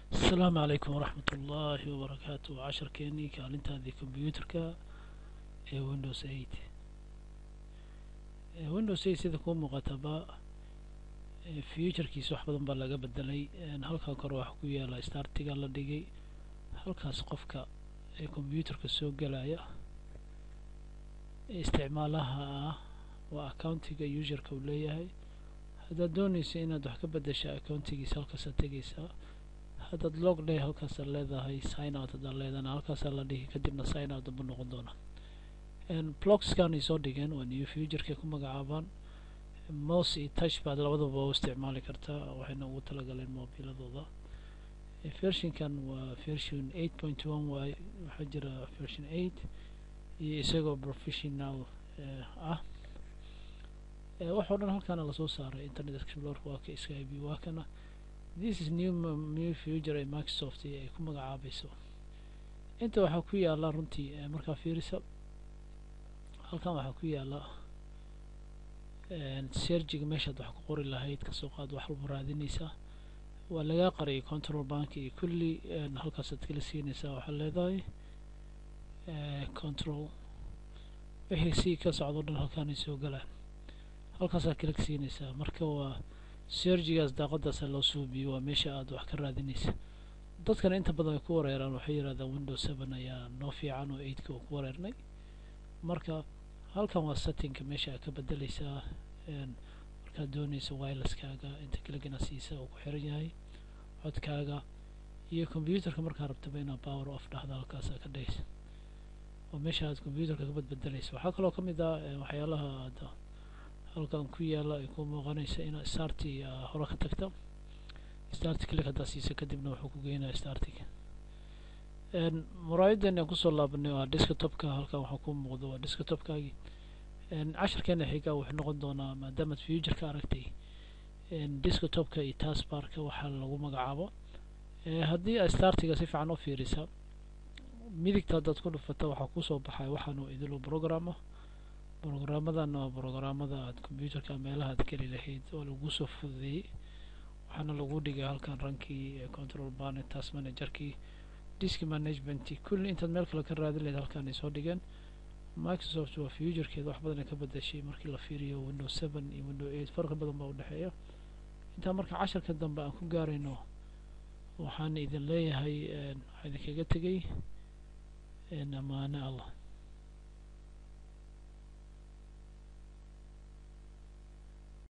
asalaamu calaykum waraxmat ullaahi wabarakaatu casharkeenii kaalintaadii combyuuterka ee windows eight windows eight sida kuu muuqataba futurekiisa wax badan baa laga bedelay halkaa kore waxa ku yaala startiga la dhigay halkaas qofka ee combyuuterka soo gelaya isticmaalaha ah waa accountiga userka uu leeyahay haddaad doonaysa inaad wax ka bedesha accountigiisa halkaasaad tegeysaa haddaad log day halkaasaad leedahay sign out haddaad leedana halkaasaa la dhihi kadibna sign out damba noqon doona blogskan ay soo dhigeen waa new futureka ku magacaabaan mouse iyo touch baad labadaba u isticmaali kartaa waxayna ugu talagaleen mobiladooda versionkan waa version eight point one waay waxaa jira version eight iyo isagoo professional ah waxao dhan halkaana lasoo saaray internet explorer waa ka skyb waa kana this is new new future ee microsoft ay ku magacaabayso inta waxaa ku yaala runtii markaa fiirisa halkan waxaa ku yaala sergiga meeshaad wax ku qori lahayd kasoo qaad wax walba raadinaysaa waa lagaa qariyay control bank iyo kulli halkaasaad kala siinaysaa waxaad leedahay control wixii si ka socdo dhan halkaanay soo galaan halkaasaa kala siinaysaa marka waa sergigaas daaqadaasa loo suubiyo waa meesha aad wax ka raadinaysa dadkana inta badan ay ku wareeraan waxay yidhahdaan windows seven ayaa noo fiican oo eightka oo ku wareernay marka halkan waa settingka meesha aad ka bedeleysaa markaad doonaysa wirelesskaaga inta kaligana siisa uu ku xiran yahay codkaaga iyo combyuuterka markaa rabtaba inaad power off dhahda halkaasaa ka dhaysa oo meesha aad combyuuterka ka badbedeleysa waxaa kaloo ka mid ah waxyaalaha aad halkan ku yaala ay ku muuqanaysa inaad starti hore ka tagta starti click haddaa siisa kadibna wuxuu ku geynaya startiga muraayadan aan kusoo laabanay waa desktopka halkan waxaa ku muuqda waa desktopkaagii casharkeena xigaa wuxuu noqon doonaa maadaamaad futureka aragtay desktopka iyo taskbarka waxaa lagu magacaabo haddii aad startiga si fiican u fiirisa midigta haddaad ku dhufata waxaa kusoo baxay waxaanu idilo programa programmadan waa programmada aad combyuterka meelaha ad geli lahayd oo lagu soo fududeeyey waxaana lagu dhigay halkan rankii control ban task managerkii disk management kulli intaad meel kale ka raadin lahayd halkaan ay soo dhigeen microsoft waa futurekeeda wax badan ay ka bedeshay markii la fiiriyo windows seven iyo window eight farqi badan baa udhexeeya intaa marka casharka dambe aan ku gaarayno waxaan idin leeyahay waxaa idinkaga tegay amaane allah